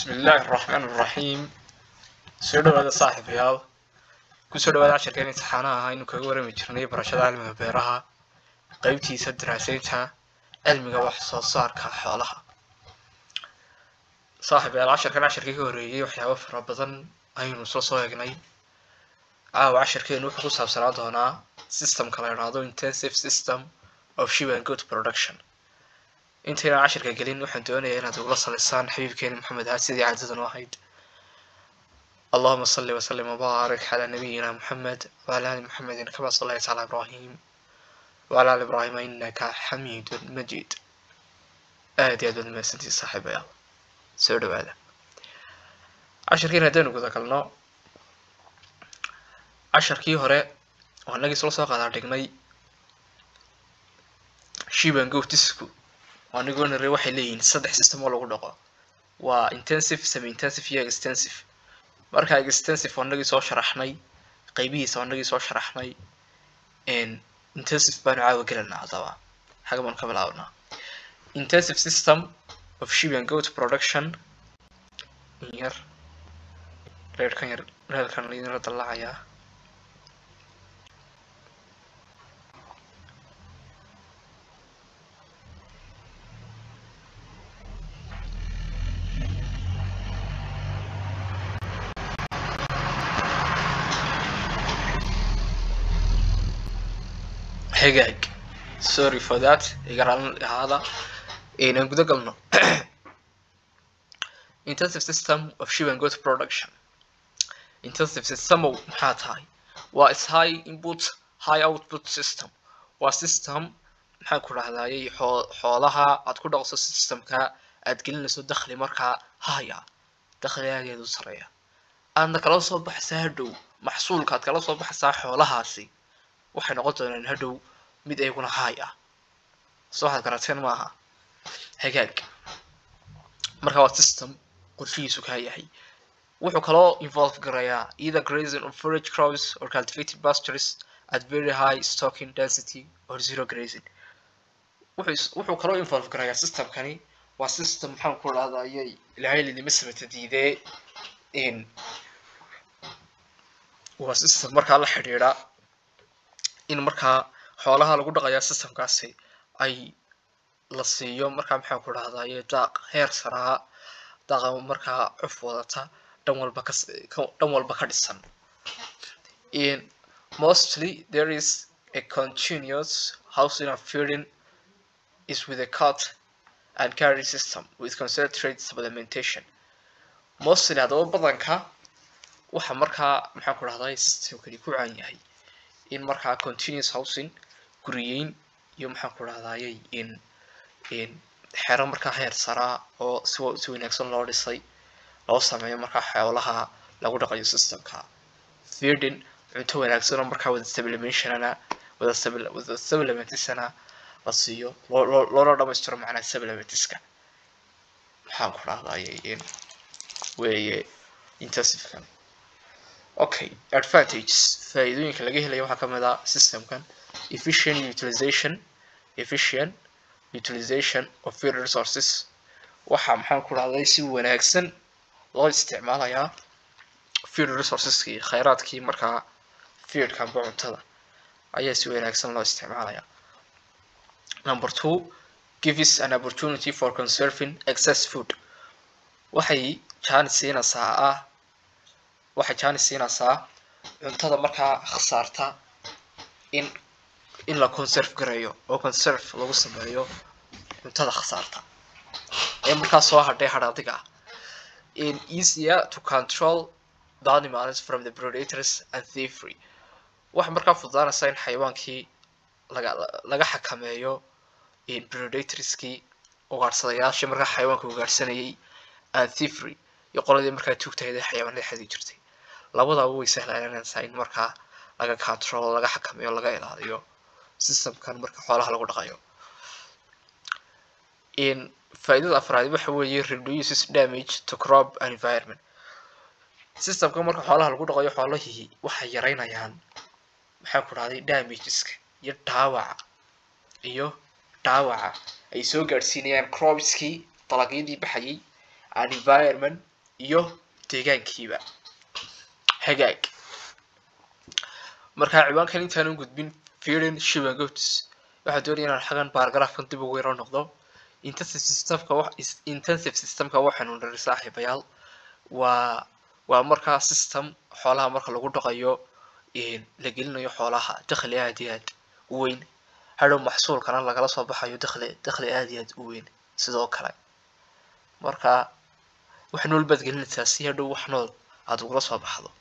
بسم الله الرحمن الرحيم soo dhawaada saaxiibayaal kusoo dhawaada casharkeen imtixaanaha aynu kaga warami jirnay barashada cilmiga beeraha qeybtiisa daraasaynta cilmiga wax soo saarka xoolaha saaxiibayaal casharkan casharkii ka horreeyey waxyaabo fara badan aynu soo soo eegnay caawa casharkeenu wuxuu ku saabsanaa doonaa systemka la idhaahdo intensive system of sheep and goat production intaynan casharka gelin waxaan doonayaa inaad ugula salisaan xabiibkeeni maxamed ahaa sidii caadadan u ahayd اللهم صل وسلم وبارك على نبينا محمد وعلى آل محمد كما صليت على إبراهيم وعلى آل إبراهيم إنك حميد مجيد آدي أدو المسنتي صاحب يا سودو هذا عشر كين هدين وكذا كلنا عشر كي هراء وهنلاقي سلو ساقا دارتقني شيبان جو تسكو وهنقول نروح لين صدح سيستم ولا قدقة و intensive semi intensive iyo extensive marka extensive wanagii soo sharaxnay qeybihiisa wanagii soo sharaxnay intensive baanu caawa gelanaa haddaba xaga baanu ka bilaabnaa intensive system of sheep and goat production yar reerkan yar reerkan idinla dallacayaa hagaag sorry for that igaraan ahaada aan guda galno intensive system of sheep and goat production intensive systemow maxaa tahay waa is high input high output system waa system maxaan ku dhahdayay xoolaha aad ku dhaqso systemka aad gelinayso dakhli markaa haya dakhligaageedu sareeya aadna kala soo baxaysaa hadhow maxsuulka aad kala soo baxaysaa xoolahaasi waxay noqon doonaan hadhow mid ayaguna haay ah soo waxaad garateen maaha hagaag marka waa system qorshihiisu kaa yahay wuxuu kaloo involve garayaa either grazing of forage crops or cultivated pastures at very high stocking density or zero grazing wuxuu kaloo involve garayaa systemkani waa system maxaan ku dhahdayay ilaahay lidima samata diidee waa system markaa la xidhiidha in markaa xoolaha lagu dhaqayaa systemkaasi ay la siiyo markaa maxaan ku dhahdaye daaq heer saraa daaqa markaa cuf wadata dhan walba ka dhan walba ka dhisan mostly there is a continuous housing of feeding is with a cut and carry system with concentrate supplementation mostly haddaba badanka waxa markaa maxaan ku dhahdaye systemkani ku caan yahay in markaa continuous housing guriyeyn iyo maxaan ku dhahdayay in in xero markaa heer saraa oo si si wanaagsan loo dhisay loo sameeyo markaa xoolaha lagu dhaqayo systemka feeding cunto wanaagsan oo markaa wada supplementionana wada wada supplementisana la siiyo loo loona dhamaystiro macnaha supplementiska maxaan ku dhahdayay in weeye intensivekan okay advantages faa'iidooyinka laga helayo waxaa kamid ah systemkan efficient utilization efficient utilization of feed resources waxaa maxaan ku dhahday si wanaagsan loo isticmaalayaa feed resourceskii khayraadkii markaa feedka amba cuntada ayaa si wanaagsan loo isticmaalayaa number two gives an opportunity for conserving excess food waxay jaanis siinaysaa ah waxay jaanis siinaysaa cuntada markaa khasaarta in in la conserve gareeyo oo conserve lagu sameeyo cuntada khasaarta ee markaa soo hadhay hadhaadiga ah in easier to control the animals from the predators and thievery waxay markaa fududaanaysaa in xayawaankii laga laga xakameeyo in predatorskii ugaadhsadayaashii markaa xayawaanka ugaadhsanayay and thievery iyo qoladii markaa tuugtahayd ee xayawaanada xadi jirtay labadaba way sahlananaysaa in markaa laga control laga xakameeyo laga ilaaliyo systemkan marka xoolaha lagu dhaqayo in faa'iidada afraad waxa weeye reduces damage to crop and environment systemka marka xoolaha lagu dhaqayo xoolahii waxay yareynayaan maxaa ku dhahday damageska iyo dhaawaca iyo dhaawaca ay soo gaadhsiinayaan cropskii dalagyadii baxayay and environment iyo deegaankiiba hagaag markaa ciwaankan intaanu gudbin feeding sheep and goats waxaa doonaya inaan xagan baargaraafkan dib ugu yaro noqdo intensive systemka wax intensive systemka waxaanu niri saaxiibayaal waa waa markaa system xoolaha marka lagu dhaqayo la gelinayo xoolaha dakhli aad iyo aad u weyn hadhow maxsuulkana lagala soo baxayo dakhli dakhli aad iyo aad u weyn sidoo kale marka wax nool baad gelinaysaa si hadhow wax nool aad ugula soo baxdo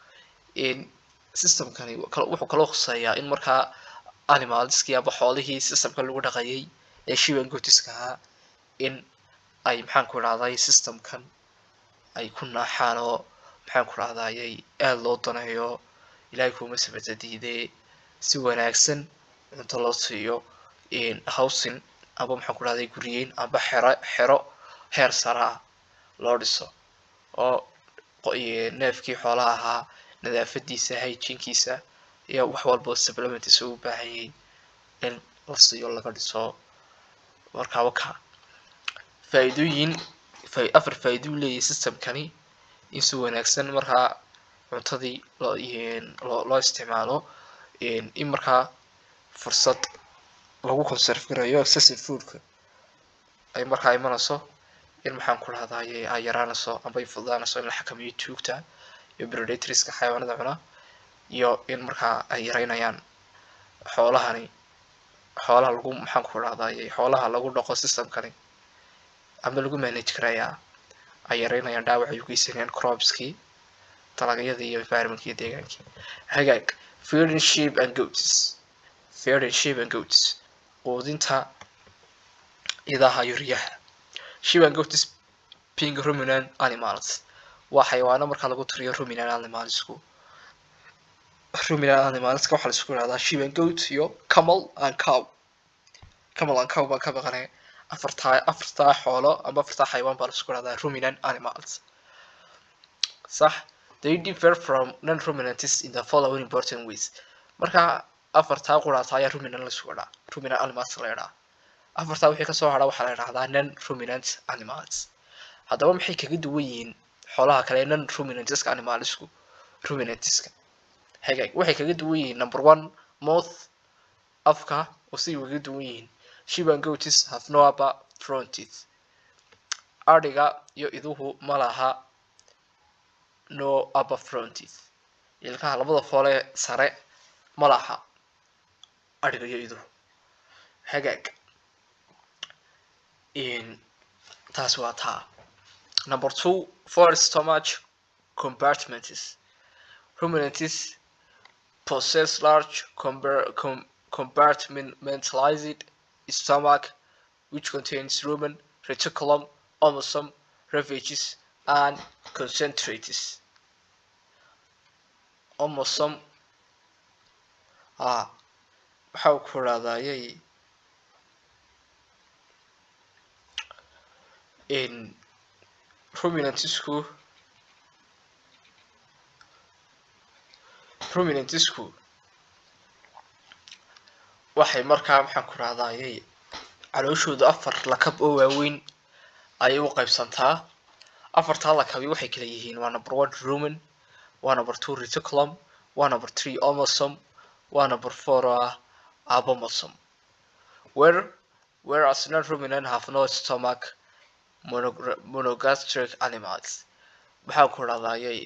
systemkani wuxuu kaloo khuseeyaa in markaa animalskii aba xoolihii systemka lagu dhaqayay ee shiban gotiska ahaa in ay maxaan ku idhahday systemkan ay ku naaxaan oo maxaan ku idhahdayay aada loo daneeyo ilaahay kuuma sabata diidee si wanaagsan cunto loo siiyo howsin aba maxaan ku idhahday guriyeyn aba xero xero heer sare ah loo dhiso oo neefkii xoolaha ahaa nadaafadiisa hygienkiisa iyo wax walba supplements u baahan yahay in la siiyo laga dhiso markaa waka faa'iidooyin afar faa'iido u leeyahay systemkani in si wanaagsan markaa cuntadii loo loo isticmaalo in markaa fursad lagu conserve garayo excessive foodka ay markaa imanayso in maxaan ku dhahdaye ay yaraanayso amba ay fududaanayso in la xakameeyo tuugta iyo predatorska xayawaanada cuna iyo in markaa ay yareynayaan xoolahani xoolaha lagu maxaan ku dhahdaye xoolaha lagu dhaqo systemkani ama lagu manage karayaa ay yareynayaan dhaawac ay u geysanayaan cropskii dalagyadii iyo environmentkii deegaankii hagaag feeding sheep and goats feeding sheep and goats quudinta idaha iyo riyaha sheep and goats being ruminant animals waa xayawaano markaa lagu tiriyo ruminant animalsku ruminant animalska waxaa laisku yidhahdaa sheep and goat iyo camel and cow camel and cow baan ka baqanay afartaa afartaa xoolo ama afartaa xayawaan baa laisku yidhahdaa ruminant animals sax they differ from non-ruminants in the following important ways marka afartaa quraata ayaa ruminant laisku yidhaa ruminant animals la yidhaa afartaa wixii kasoo hadha waxaa la yidhahdaa non-ruminant animals haddaba maxay kaga duwan yihiin xoolaha kale non ruminantska animalsku ruminantska hagaag waxay kaga duwan yihiin number one mouth afka oo siday kaga duwan yihiin sheep and goats have no upper front teeth adhiga iyo iduhu ma laha no upper front teeth ilkaha labada foole sare ma laha adhiga iyo iduhu hagaag taas waa taa number two for stomach compartments ruminants possess large com compartmentalized stomach which contains rumen reticulum omosome refuges and concentrates omosome ah waxaa ku raadayay in ruminantisku ruminantisku waxay markaa maxaan ku rahdayay calooshooda afar lakab oo waaweyn ayay u qaybsantaa afartaa lakabi waxay kala yihiin waa number one rumen waa number two reticulum waa number three omosome waa number four ah abomosome where whereas non-ruminant have no stomach monogastric animals maxaa ku dhadayay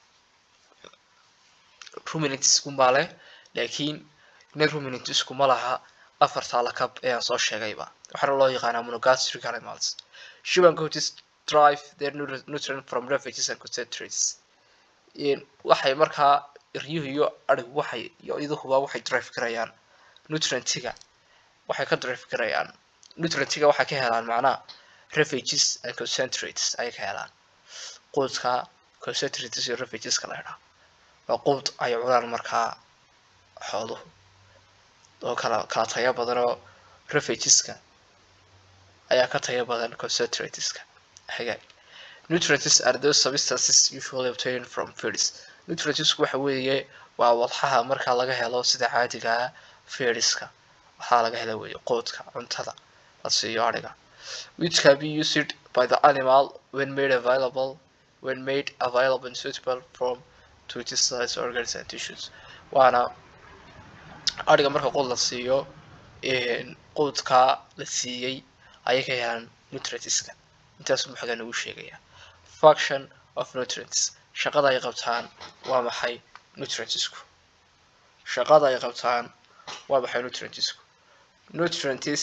ruminantisku ma leh laakiin non ruminantisku ma laha afartaa lakab ee aan soo sheegayba waxaana loo yaqaanaa monogastric animals shuban goats drive their nutrient from refuges and concentrates waxay markaa iryuhu iyo adhigu waxay iyo iduhuba waxay drive garayaan nutrientiga waxay ka drive garayaan nutrientiga waxay ka helaan macnaha refuges and concentrates ayay ka helaan quudka concentrates iyo refugeska la idhaa waa quud ay cunaan markaa xooluhu oo kala kala tayo badan oo refugeska ayaa ka tayo badan concentrateska hagaag nutrients are those substances usually obtained from foods nutrientsku waxa weeye waa walxaha markaa laga helo sida caadiga ah feediska waxaa laga hela weeye quudka cuntada la siiyo adhiga which can be used by the animal when made available when made available and suitable from to its cells organs and tissues waana adhiga marka quud la siiyo quudka la siiyey ayay ka helaan nutrientska intaas muxuga nagu sheegaya function of nutrients shaqada ay qabtaan waa maxay nutrientsku shaqada ay qabtaan waa maxay nutrientsku nutrients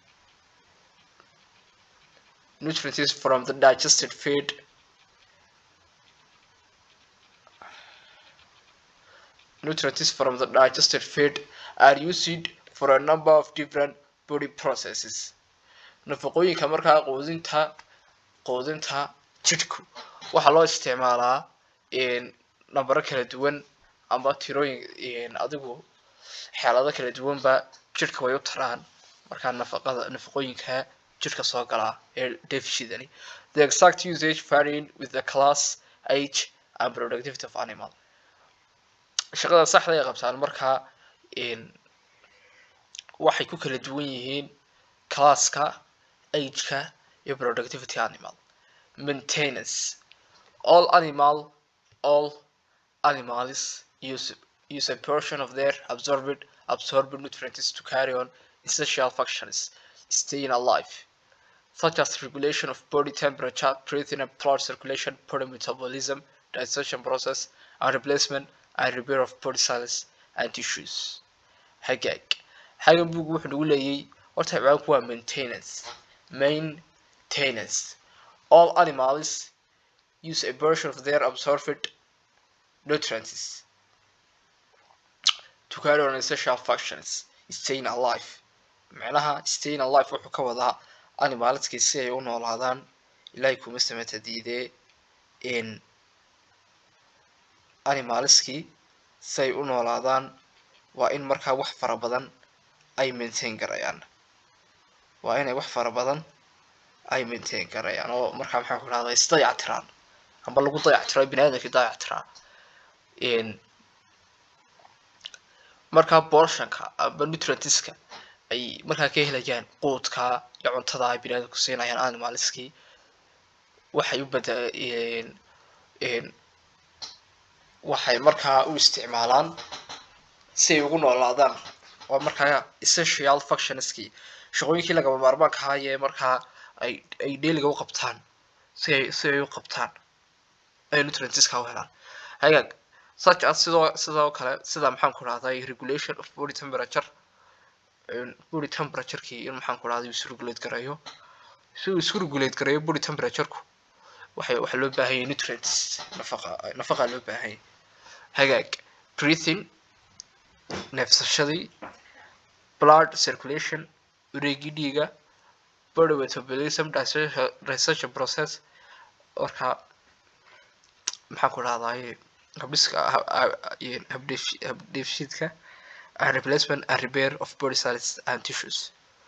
nutrients from the digested feed nutrients from the digested feed are used for a number of different body processes nafaqooyinka markaa quudinta quudinta jidhku waxaa loo isticmaalaa nambaro kala duwan ama tirooyin adigu xeelado kala duwanba jidhka way u taraan markaa nafaqada nafaqooyinka jidhka soo galaa ee deficitani the exact usage varying with the class age and productivity of animal shaqada saxda ay qabtaan markaa waxay ku kala duwan yihiin classka ageka iyo productivity animal maintenance all animal all animals use use a portion of their absorbed absorbed nutrients to carry on essential functions staying alive such as regulation of body temperature breathing and blood circulation body metabolism digestion process and replacement and repair of body cells and tissues hagaag hagan bugu wuxuu nagu leeyay horta ciwaanku waa maintenance maintenance all animals use a version of their absorbed nutrients to carry on essential functions staying alive macnaha staying alive wuxuu ka wadaa animalskii si ay u noolaadaan ilaahay kuma samata diidee in animalskii si ay u noolaadaan waa in markaa wax fara badan ay maintain garayaan waa inay wax fara badan ay maintain garayaan oo markaa maxaan ku dhahdaa isdayactiraan amba lagu dayactiro bini aadamkii dayactiraa markaa portionka amba nutrientska ay markaa ka helayaan quudka iyo cuntada ay bini aadamku siinayaan animalskii waxay u bada waxay markaa u isticmaalaan si ay ugu noolaadaan waa markaa essential functionskii shaqooyinkii lagama maarmaanka ahaayee markaa ay ay dailiga u qabtaan si ay si ay u qabtaan ay nutrientska u helaan hagaag such as sidoo sidoo kale sida maxaan ku dhahday regulation of body temperature body temperaturekii in maxaan ku dhahday isu regulate gareeyo si uu isu regulate gareeyo body temperatureku waxay waxaa loo baahanyay nutrients nafaqa nafaqa loo baahanyay hagaag breathing neefsashadii blood circulation wareegii dhiiga body metabolism digestion process marka maxaan ku dhahdaye habdhiska habdheefshiidka and replacement and repair of body cells and tissues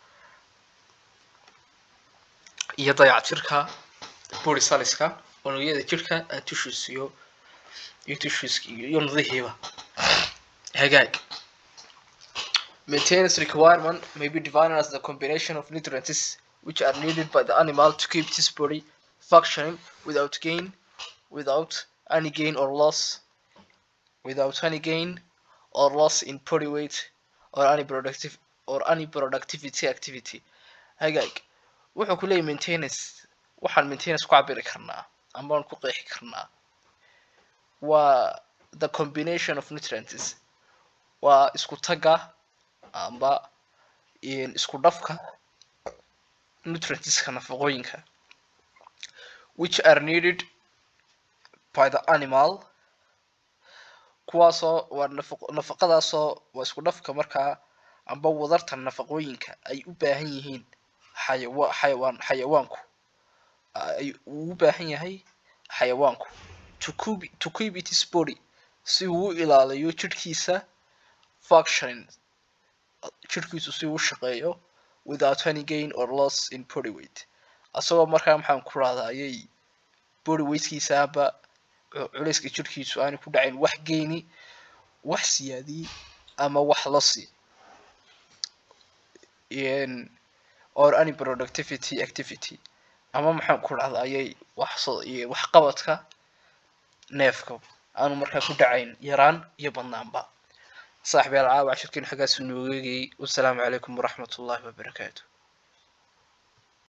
iyo dayactirka body cellska unugyada jirka and tissues iyo iyo tissues iyo nudihiiba hagaag Maintenance requirement may be defined as the combination of nutrients which are needed by the animal to keep its body functioning without gain, without any gain or loss, without any gain or loss in body weight or any productive or any productivity activity. Hagaag wuxuu ku leeyahay maintenance waxaan maintenance ku cabiri karnaa ama aan ku qeexi karnaa waa the combination of nutrients waa isku tagga amba isku dhafka nutrientska nafaqooyinka which are needed by the animal kuwaasoo waa nafaqadaasoo waa isku dhafka markaa amba wadarta nafaqooyinka ay u baahan yihiin xayawa xayawaan xayawaanku ay uu u baahan yahay xayawaanku to keep to keep its body si uu u ilaaliyo jidhkiisa functioning jirkiisu si uu shaqeeyo without any gain or loss in body weight asagoo markaa maxaan ku rahdaa ayay body weightkiisaaba culayska jirkiisu aanu ku dhacayn wax geyni wax siyaadii ama wax losi or any productivity activity ama maxaan ku dhahda ayay wax iyo waxqabadka neefka aanu markaa ku dhacayn yaraan iyo badnaanba saaxiib yaal caawa cashirkiin xaggaas noogeegayay wasalaamu calaykum waraxmat ullahi wabarakaatu